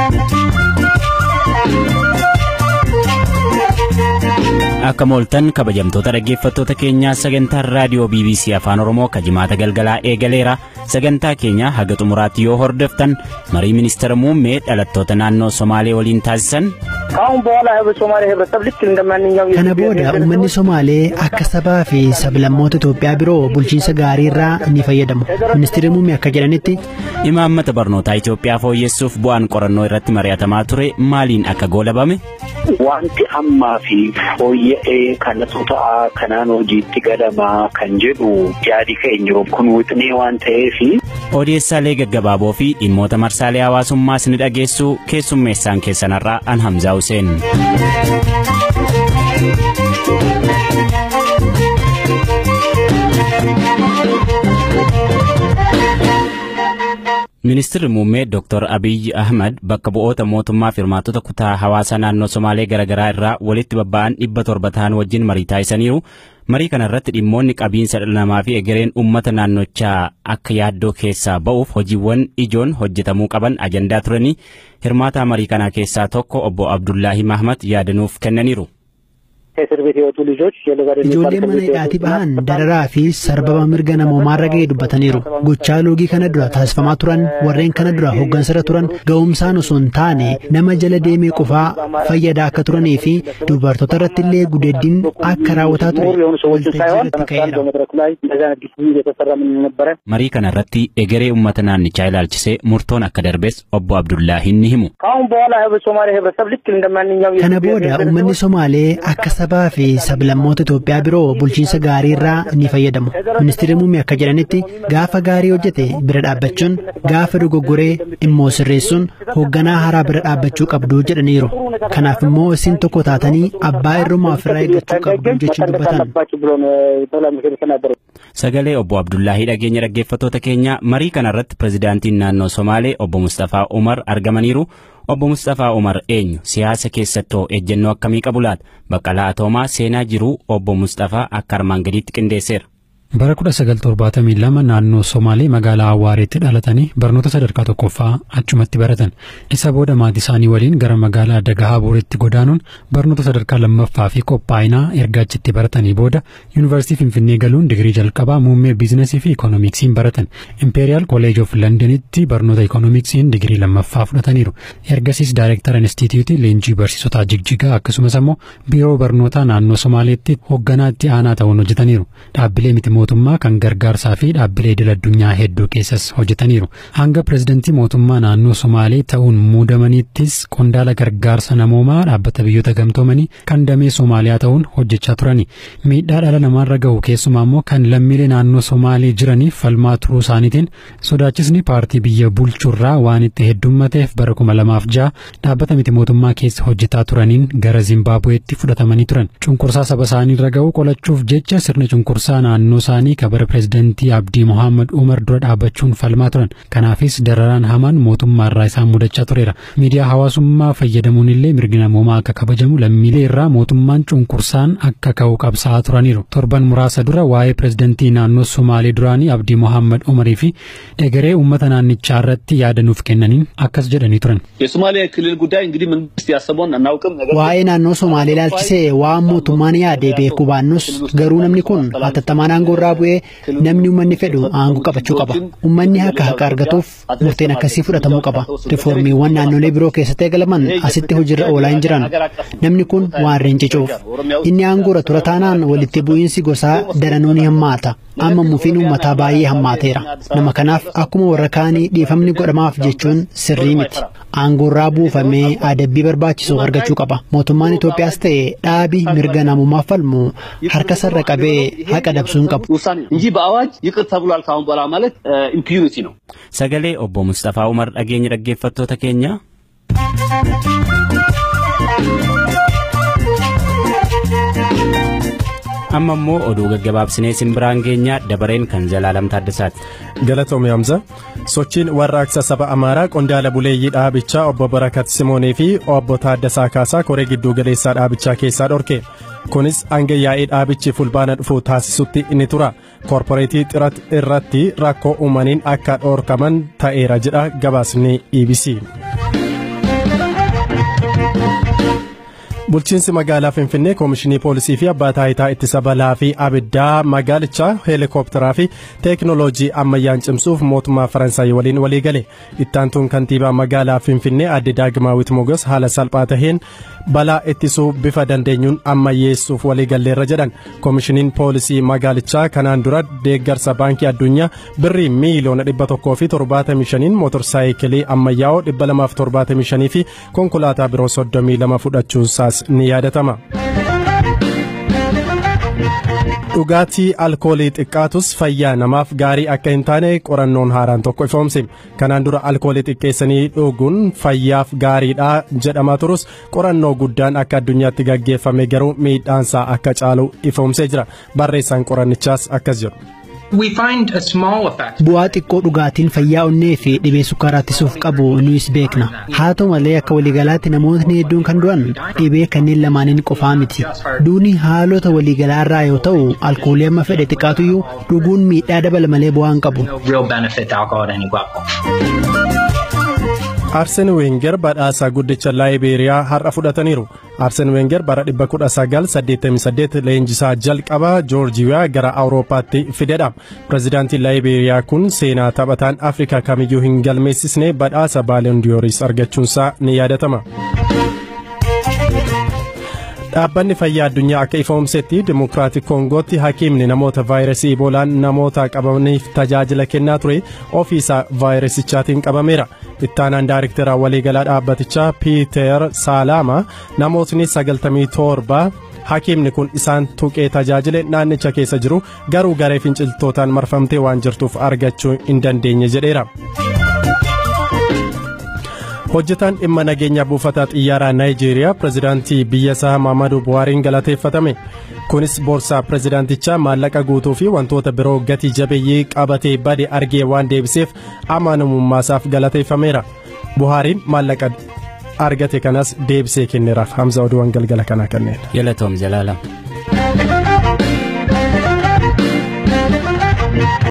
Akka mooltan kabajamtoota dhaggeeffattoota keenyaa sagantaan raadiyoo BBC Afaan Oromoo kajimaata galgalaa eegaleera. Sagantaa keenya haga xumuraatti yoo hordoftan marii ministeera muummee dhalattoota naannoo Somaalee waliin taasisan. Kana booda uummanni Somaalee akka sabaa fi sablammoota Itoophiyaa biroo bulchiinsa gaarii irraa ni fayyadamu. Ministeerri muummee akka jedhanitti. Imaammata barnootaa Itoophiyaa fooyyessuuf bu'aan qorannoo irratti mari'atamaa ture maaliin akka goolabame? Wanti ammaa fi fooyya'ee kanatu ta'a kanaan hojiitti galamaa kan jedhu yaadi keenya kun wixnee waan ta'eefi. Odeessaalee gaggabaaboo fi dhimmoota marsaalee hawaasummaas ni dhageessu keessummeessaan keessanarraa an Hamzaa Hussein. Ministeerri muummee Dr. Abiyyi Ahmad bakka bu'oota mootummaa fi hirmaattota kutaa hawaasaa naannoo Somaalee garaagaraa irraa walitti babba'an dhibba torba ta'an wajjin marii taasisaniiru. Marii kana irratti dhimmoonni qabiinsa dhala namaa fi egereen uummata naannochaa akka yaaddoo keessaa ba'uuf hojiiwwan ijoon hojjetamuu qaban ajandaa turanii hirmaataa marii kanaa keessaa tokko obbo Abdullaahi Mahmad yaadanuuf kennaniiru. Ijoolleen mana hidhaatii bahan dararaa fi sarbama mirga namoomaarra ga'ee dubbataniiru. Gochaa loogii kana dura taasifamaa turan warreen kana dura hooggansarra turan ga'umsaan osoo hin taane nama jala deemee qofaa fayyadaa akka turanii fi dubartoota irratti illee gudeeddiin akka raawwataa ture. Marii kana irratti egeree uummata naannichaa ilaalchisee murtoon akka darbes obbo Abdullaahiin ni himu. Kana booda uummanni Somaalee akka sabaa fi sablammoota Itoophiyaa biroo bulchiinsa gaarii irraa ni fayyadamu. Ministeerri muummee akka jedhanitti gaafa gaarii hojjete bira dhaabbachuun gaafa dogoggoree immoo sirreessuun hoogganaa haaraa bira dhaabbachuu qabdu jedhaniiru. Kanaaf immoo isin tokko taatanii abbaa irrumaa ofirraa eeggachuu qabdu jechuun dubbatan. Sagalee obbo Abdullaahii dhageenya dhaggeeffattoota keenya marii kana irratti pirezidaantiin naannoo Somaalee obbo Mustafaa Umar argamaniiru. Obbo Mustafaa Umar eenyu siyaasa keessattoo ejjennoo akkamii qabu laata? Baqqalaa Atoomaa seenaa jiruu obbo Mustafaa akka armaan gadiitti qindeesseera. Bara 1972 naannoo Somaalee magaalaa Awwaareetti dhalatanii barnoota sadarkaa tokkoffaa achumatti baratan. Isa booda maatii isaanii waliin gara magaalaa Dagahaaburitti godaanuun barnoota sadarkaa lammaffaa fi qophaa'inaa erga achitti baratanii booda Yuunivarsiitii Finfinnee galuun digirii jalqabaa muummee biizinasii fi ikoonomiksiin baratan. Imperiyaal Kolleej of Londonitti barnoota ikoonomiksiin digirii lammaffaa fudhataniiru. Ergasiis Daayirektara Inistituutii Leenjii Barsiisotaa Jigjigaa akkasumas immoo Biiroo Barnootaa naannoo Somaaleetti hoogganaa itti aanaa ta'uun hojjetaniiru. Dhaabbilee miti mootummaa kan gargaarsaa fi dhaabbilee idil addunyaa hedduu keessas hojjetaniiru. Hanga pirezidantii mootummaa naannoo Somaalee ta'uun muudamaniittis qondaala gargaarsa namoomaa dhaabbata biyyoota gamtoomanii kan damee Somaaliyaa ta'uun hojjechaa turani. Miidhaa dhala namaarra gahu keessumaa immoo kan lammiilee naannoo Somaalee jiraniif falmaa turuu isaaniitiin sodaachisni paartii biyya bulchurraa waan itti heddummateef bara kuma lamaaf ja'a dhaabbata miti mootummaa keessa hojjetaa turaniin gara Zimbaabuweetti fudhatamanii turan. Cunqursaa saba isaaniirra gahu qolachuuf jecha sirna cunqursaa naannoo isaanii kabara pirezidantii Abdii Mohaammed Umar dura dhaabbachuun falmaa turan. Kanaafis dararaan hamaan mootummaarraa isaan mudachaa tureera. Miidiyaa hawaasummaa fayyadamuun illee mirgi namoomaa akka kabajamu lammiilee irraa mootummaan cunqursaan akka ka'u qabsaa'aa turaniiru. Torban muraasa dura waa'ee pirezidantii naannoo Somaalee duraanii Abdii Mohaammed Umarii fi egeree uummata naannichaa irratti yaada nuuf kennaniin akkas jedhanii turan. Waa'ee naannoo Somaalee ilaalchisee waan mootummaan yaade beekuu baannus garuu namni kun hatattamaan aangoo irraa bu'ee namni uummanni fedhu aangoo qabachuu qaba. Uummanni akka haqa argatuuf murteen akkasii fudhatamuu qaba. Rifoormiiwwan naannolee biroo keessatti eegalaman asitti hojiirra oolaa hin jiran. Namni kun waan rincicuuf. Inni aangoorra tura taanaan walitti bu'iinsi gosaa daranuu ni hammaata. Amma mufiin uummataa baay'ee hammaateera. Nama kanaaf akkuma warra kaanii dhiifamni godhamaaf jechuun sirrii miti. Aangoorraa buufamee adabbii barbaachisu argachuu qaba. Mootummaan Itoophiyaas ta'e dhaabii mirga namummaaf falmu harka sarara qabee haqa dabsuu hin qabu. Sagalee obbo Mustafaa Umar dhageenya dhaggeeffattoota keenya. amma immoo oduu gaggabaabsinee simbiraan keenya dabareen kan Zalaalam Taaddasaati. Galatoomii Hamza sochiin warraaqsa saba Amaaraa qondaala buleeyyii dhaabichaa obbo Barakat Simoonii fi obbo Taaddasaa Kaasaa koree gidduu galeessaa dhaabichaa keessaa dhorke. Kunis hanga yaa'ii dhaabichi fulbaana dhufu taasisutti ni tura. Koorporeetii xirat irratti rakkoo uumaniin akka dhorkaman ta'eera jedha gabaasni EBC. Bulchiinsi magaalaa Finfinnee koomishinii poolisii fi abbaa taayitaa ittisa balaa fi abiddaa magaalichaa heelikoopteraa fi teeknooloojii ammayyaan cimsuuf mootummaa Faransaay waliin walii gale. Ittaantuun kantiibaa magaalaa Finfinnee adde Daagimaawit Mogos haala salphaa taheen balaa ittisuu bifa dandeenyuun ammayyeessuuf walii galleerra jedhan. Koomishiniin poolisii magaalichaa kanaan dura deeggarsa baankii addunyaa birrii miiliyoona dhibba tokkoo fi torbaatamii shaniin mootorsaayikilii ammayyaa'oo dhibba lamaaf torbaatamii shanii fi konkolaataa biroo soddomii lama fudhachuusaas ni yaadatama. dhugaatii alkoolii xiqqaatus fayyaa namaaf gaarii akka hin taane qorannoon haaraan tokko ifoomse kanaan dura alkoolii xiqqeessanii dhuguun fayyaaf gaariidha jedhamaa turus qorannoo guddaan akka addunyaatti gaggeeffame garuu miidhaansaa akka caalu ifoomsee jira barreessaan qorannichaas akkas jedhu. Bu'aa xiqqoo dhugaatiin fayyaa onnee fi dhibee sukkaaraa ittisuuf qabu nuyis beekna. Haa ta'u malee akka waliigalaatti namootni hedduun kan du'an dhibee kanneen lamaaniin qofaa miti. Duuni haalota waliigalaa irraa yoo ta'u alkoolii amma fedhe xiqqaatuyyuu dhuguun miidhaa dabala malee bu'aa hin qabu. Arseen Weenger badhaasa guddicha Laayibeeriyaa har'a fudhataniiru. Arseen Weenger bara 1988 leenjisaa jalqabaa Joorjiyaa gara Awurooppaatti fidedha. Pireezidaantiin Laayibeeriyaa kun seenaa taphataan Afrikaa kamiyyuu hin galmeessisne badhaasa Baalendiyooris argachuunsaa ni yaadatama. Dhaabbanni fayyaa addunyaa akka ifoomsetti Dimokiraatik Koongootti hakiimni namoota vaayirasii Iboolaan namoota qabamaniif tajaajila kennaa ture ofiisaa vaayirasichaatiin qabameera. Ittaanaan daariktera waliigalaa dhaabbatichaa Piiter Saalaama namootni 97 hakiimni kun isaan tuqee tajaajile naannicha keessa jiru garuu garee finciltootaan marfamtee waan jirtuuf argachuu hin dandeenye jedheera. hojjetaan dhimma nageenya buufata xiyyaaraa naayijeeriyaa pireezidaantii biyya isaa maamadu buhaariin galateeffatame kunis boorsaa pireezidaantichaa maallaqa guutuu fi wantoota biroo gatii jabeeyyii qabatee bade argee waan deebiseef amanummaasaaf galateeffameera buhaariin maallaqa argate kanas deebisee kenneeraaf hamza oduuwwan galgala kanaa kanneen. Galatoom Jalaalam.